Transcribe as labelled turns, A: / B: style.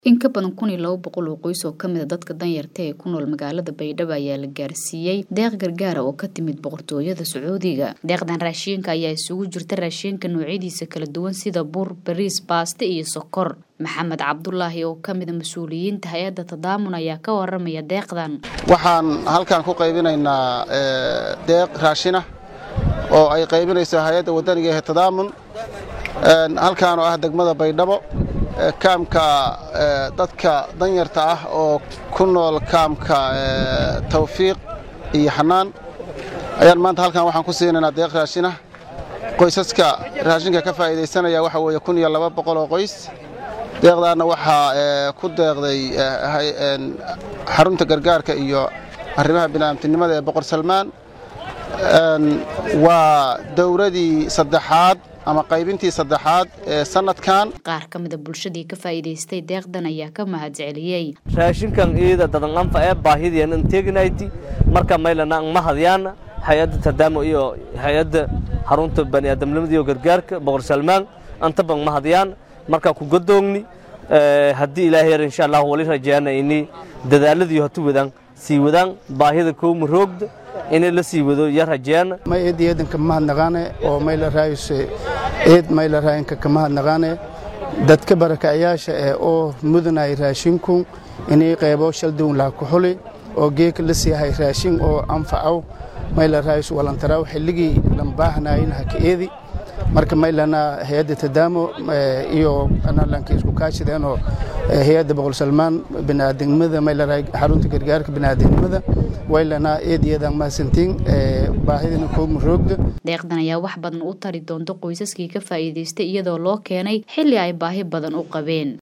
A: In ka badan kun iyo laba boqol oo qoys oo ka mid a dadka danyarta ee ku nool magaalada Baydhabo ayaa la gaarsiiyey deeq gargaar ah oo ka timid boqortooyada Sacuudiga. Deeqdan raashinka ayaa isugu jirta raashinka noocyadiisa kala duwan sida bur, bariis, baasto iyo sokor. Maxamed Cabdulaahi oo ka mid a mas-uuliyiinta hay-adda Tadaamun ayaa ka waramaya deeqdan.
B: waxaan halkan ku qaybinaynaa deeq raashin ah oo ay qaybinayso hay-adda wadaniga ee tadaamun halkaan oo ah degmada baydhabo kaamka dadka danyarta ah oo ku nool kaamka tawfiiq iyo xanaan ayaan maanta halkan waxaan ku siinaynaa deeq raashin ah qoysaska raashinka ka faa'iidaysanaya waxa weeye kun iyo laba boqol oo qoys deeqdaanna waxaa ku deeqday xarunta gargaarka iyo arrimaha bini'aamtinimada ee boqor salmaan waa dowladii saddexaad ama qaybintii saddexaad ee sanadkan
A: Qaar ka mid a bulshadii ka faa'iidaystay deeqdan ayaa ka mahadceliyey.
C: raashinkan iyada dadan anfa ee baahidiyan in teegnayti marka maylana ang mahadiyaan hay-adda tadaamo iyo hay-adda xarunta bani'aadamnimada iyo gargaarka boqor salmaan anta bang mahadiyaan marka ku godoogni haddii ilaahay yar insha allah wali rajaana ini dadaaladii hatu wadaan sii wadaan baahida kowma roogda inay la sii wado iyo rajaana
D: may eed eedanka mahadnaqaane oo mayla raayuse eed mayla raayinka ka mahadnaqaane dadka barakacayaasha ee oo mudanay raashinku inay qaybo shaldown laha ku xuli oo geeka la siihay raashin oo anfacaw mayla raayus walantaraw xilligii lambaahnaayin haka eedi marka maylana hay-adda tadaamo iyo analanka isku kaashideenoo hay-adda boqol salmaan biniaadamnimada maylaraa xarunta gargaarka biniaadamnimada waylana eed iyadan mahadsantiin baahidina koogma roogda
A: Deeqdan ayaa wax badan u tari doonta qoysaskii ka faa'iidaystay iyadoo loo keenay xilli ay baahi badan u qabeen.